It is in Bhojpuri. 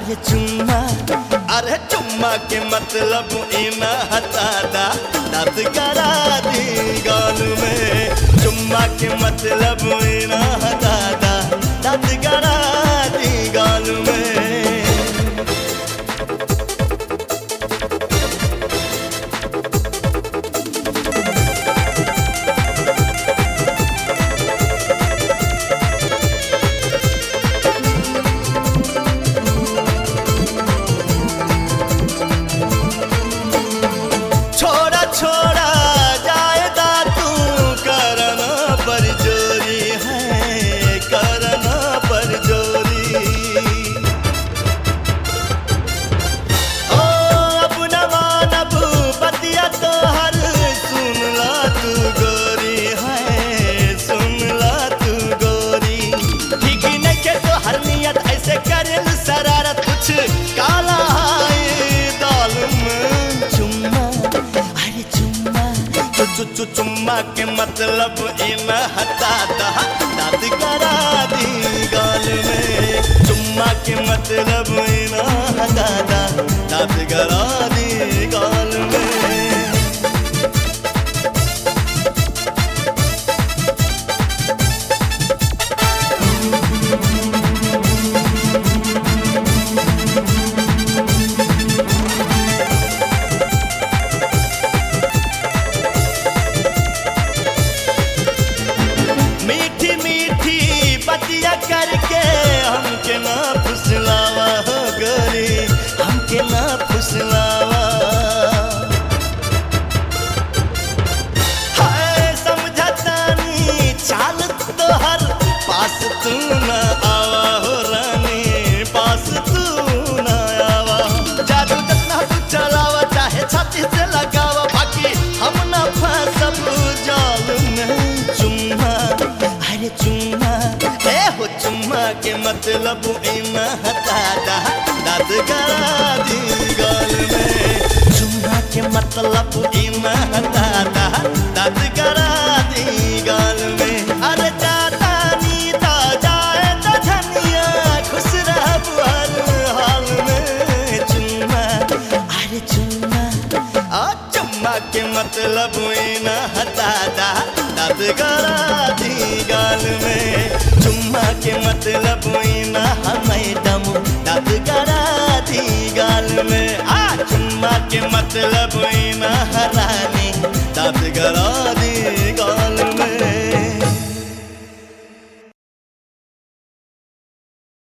अरे चुम्मा अरे चुम्मा के मतलब इना हतादा दांत करा दी गाल में चुम्मा के मतलब इना हतादा दांत करा दी गाल में छोड़ा छोड़ा जाएगा तू करना पर जोरी है करना पर जोरी ओ अब न मानब बतिया तो हर सुन ला तू गोरी है सुन ला तू गोरी ठीक नहीं के तो हर नियत ऐसे करे शरारत कुछ काला है दाल में चुम्मा अरे चुम्मा चु चु चु चुम्मा के मतलब इन हटा दा दाद करा दी गाल में चुम्मा के मतलब इन हटा दा दाद करा दी गाल में मीठी मीठी बतिया करके हमके ना फुसलावा हो गोरी हमके ना फुसलावा हाय समझतानी चाल तोहर पास तू न आवा हो रानी पास तू न आवा जादू जितना तू चलावा चाहे छाती से लगावा बाकी हम न फंसब जाल में चुम्मा अरे चुम्मा ए हो चुम्मा के मतलब इना हटा दा दाद गरा दी गाल में चुम्मा के मतलब इना हटा दा दाद गरा दी गाल में अरे जाता नी ता जाए तो धनिया खुश रह हर हाल में चुम्मा अरे चुम्मा आ चुम्मा के मतलब इना हटा दा दाद गरा दी गाल में चुम्मा के मतलब इना मैडम दाद गरा दी गाल में आ चुम्मा के मतलब इना